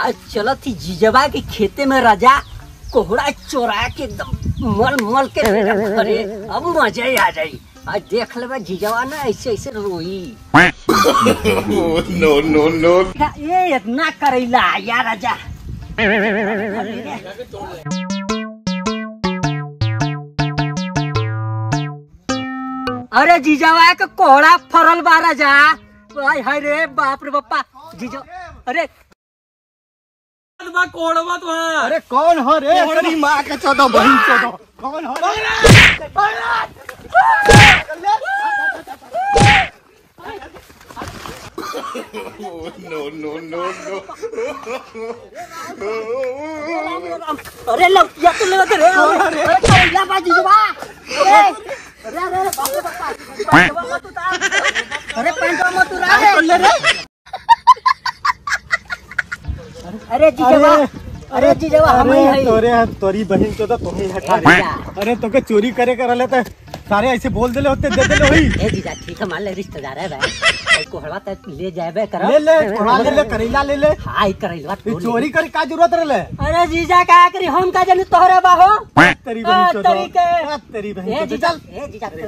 आज चलत थी जीजवा के खेते में राजा कोहड़ा चोरा के एकदम मल मल के अरे अब मजा ही आ जाई आज देख लेबा जीजवा ना ऐसे ऐसे रोई no, no, no. ये इतना करेला या राजा अरे जीजावा के कोहड़ा फरल बा राजा हाय हाय रे बाप रे बापा जीजा अरे अरे कौन हो रे तेरी माँ के चौदह बहन चौदह कौन हो रे No, no, no, no. अरे लौटिया तो लगा रे अरे कोहड़ा बा जीजावा अरे अरे अरे अरे बाप रे बापा पैंटवा मत उतार अरे पैंटवा मत उतार ले रे अरे जीजावा अरे जीजावा हम ही अरे है तोरे हाथ तोरी बहन चौदह तुम्हें हटा रे अरे तोके चोरी करे कर रहे थे सारे ऐसे बोल देले होते दे देले होई ए जीजा ठीक है मान ले रिश्तेदार है भाई कोई कोहड़ा तक ले जाबे करो ले ले थोड़ा ले ले करेला ले ले हाय करैलवा ये चोरी करे का जरूरत रहले अरे जीजा का करी हम का जानी तोहरे बाहो तेरी आ, बहन चौदह तरीके। आ, तेरी ए बहन चौदह जीजा चल ए जीजा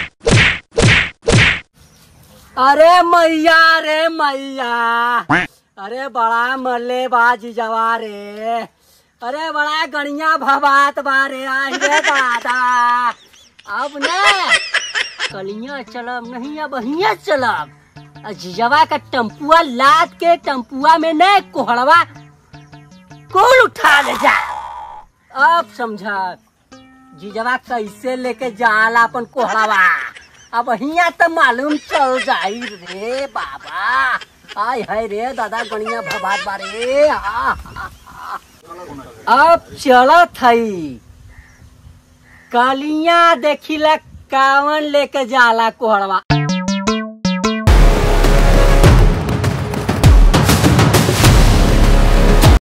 अरे मैया रे मैया अरे बड़ा मरले बा जीजावा रे अरे बड़ा गणिया भबात बा रे आई रे दादा अब ने कलिया चलब नहीं अब हिया चलब आ जीजावा का टम्पुआ लाद के टम्पुआ में ने कोहड़वा कौन उठा ले जा अब समझा जीजवा कैसे लेके जाला अपन कोहड़ावा अब हिया तो मालूम चल जाई रे बाबा आय हाय रे दादा गणिया भबात बारे हा, हा, हा। अब चलत हई कलिया देखिला कावन लेके जाला कोहड़वा